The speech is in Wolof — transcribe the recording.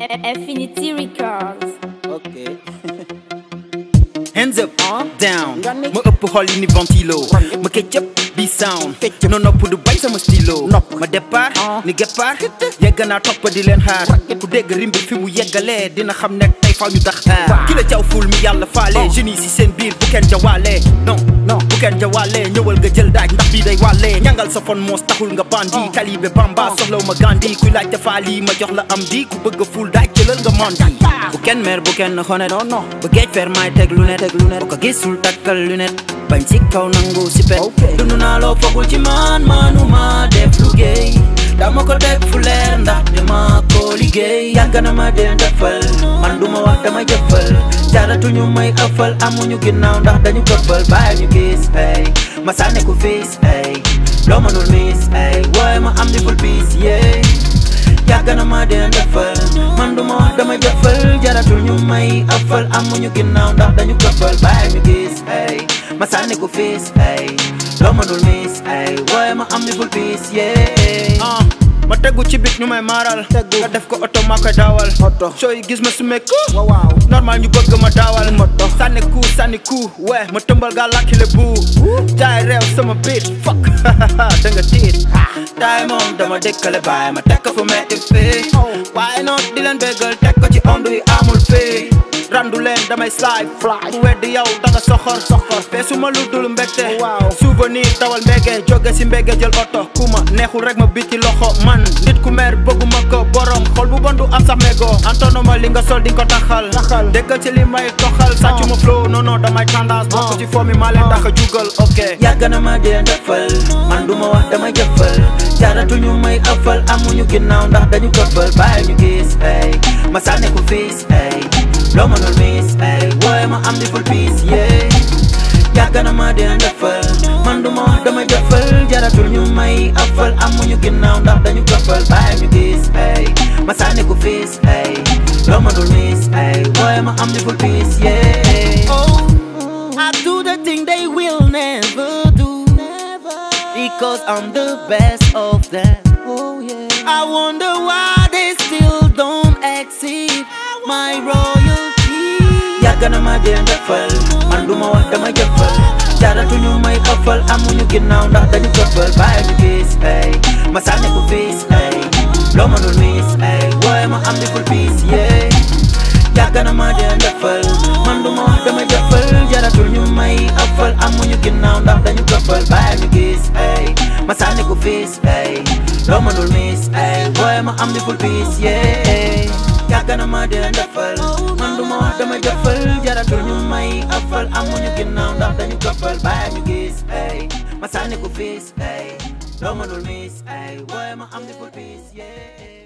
Infinity Records. ok Hands up, Ah. down Nga ne- ma ëpp xol yi ni ventilo ma ketchup bi sound Ketchup. no nopp du bañ sama stylo Nopp. ma départ Ah. ni guépart yegg naa topp di leen xaar ku dégg rimbi fi mu yeggalee dina xam ne tey faaw ñu tax Waaw. ki la caw ful mi yàlla faale Ah. jeunes yi si seen biir bu kenn jawaale non Non. bu kenn jawaale ñëwal nga jël daaj ndax bii day wàlle ñangal sa fon moos taxul nga bandi Ah. talibé bamba Ah. soxlaw ma gandi kuy laaj tafaali ma jox la am di ku bëgg a ful daaj jëlal nga mandi bu kenn mer bu kenn xonet non non ba géej fer may teg lunette Teg lunette. bu ko gisul takkal lunette bañ ci kaw nangu si pet Ok. dund naa loo foogul ci man manuma def liggéey dama ko teg fu leer ndax dama ko liggéey yàgg na ma dee defal man duma wax dama jëfal jaratuñu may ëffal amuñu ginnaaw ndax dañu këppal bàyyi ñu gis ay ma sànni ko fiis ay loo mënul miis ay waaye ma am di ful piis yee yàgg na ma dee defal man duma wax dama jëfal jaratul ñu may ëffal amuñu ginnaaw ndax dañu këppal bàyyi ñu gis ay ma sànni ko fiis ay loo mënul miis ay waaye ma am ni ful piis yee ma tegu ci bit ñu may maaral Tegu. nga def ko oto maa koy daawal Oto. sooy gis ma su mekku waaw waaw normal ñu bëgg ma daawal Moto. sànni ku sànni ku we ma tëmbal gaa lakkile bu jaay réew sama biit fuck da nga tiit taay moom dama dëkkale baay ma tekk fu metti fii waaye noon di leen béggal teg ko ci ondu yi amul fii randu leen damay slide Fly. ku weddi yow da nga soxor soxor feesu ma lu dul mbégte Waaw. souvenir tawal mbége jóge si mbége jël oto ku ma neexul rek ma biti loxo man nit ku mer bëgguma ko borom xol bu bon du am sax mégo antonoma li nga sol di ko taxal Taxal. dëggal ci li may toxal sàccu ma flow non non damay tendance bokk ci foo mi maa leen tax a jugal ok yàgg na ma dee defal man du ma wax damay jëfal jaratuñu may ëffal amuñu ginnaaw ndax dañu këppal bàyyi ñu gis ay ma sànni ko fiis ay loo mënul miis ay waaye ma am di ful piis yee yàgg na ma dee defal man du ma wax damay jëfal jaratul ñu may ëffal amuñu ginnaaw ndax dañu këppal bàyyi ñu gis ay ma sànni ko fiis ay loo mënul miis ay waaye ma am di ful piis yee oh I do the thing they will never do because I'm the best of them oh yeah I wonder why they still don't exceed my royalty yàgg na ma dee defal man du ma wax dama jëfal jaratuñu may ëffal amuñu ginnaaw ndax dañu këppal bàyyi ñu gis ay ma sànni ko fiis ay loo mënul miis ay waaye ma am di ful piis yee yàgg na ma dee defal man du ma wax dama jëfal jaratul ñu may ëffal amuñu ginnaaw ndax dañu këppal bàyyi ñu gis ay ma sànni ko fiis ay loo mënul miis ay waaye ma am di ful piis yee yàgg na ma dee defal man du ma wax dama jëfal jaratul ñu may ëffal amuñu ginnaaw ndax dañu këppal bàyyi ñu gis ay ma sànni ko fiis ay loo mënul miis ay waaye ma am di ful piis yee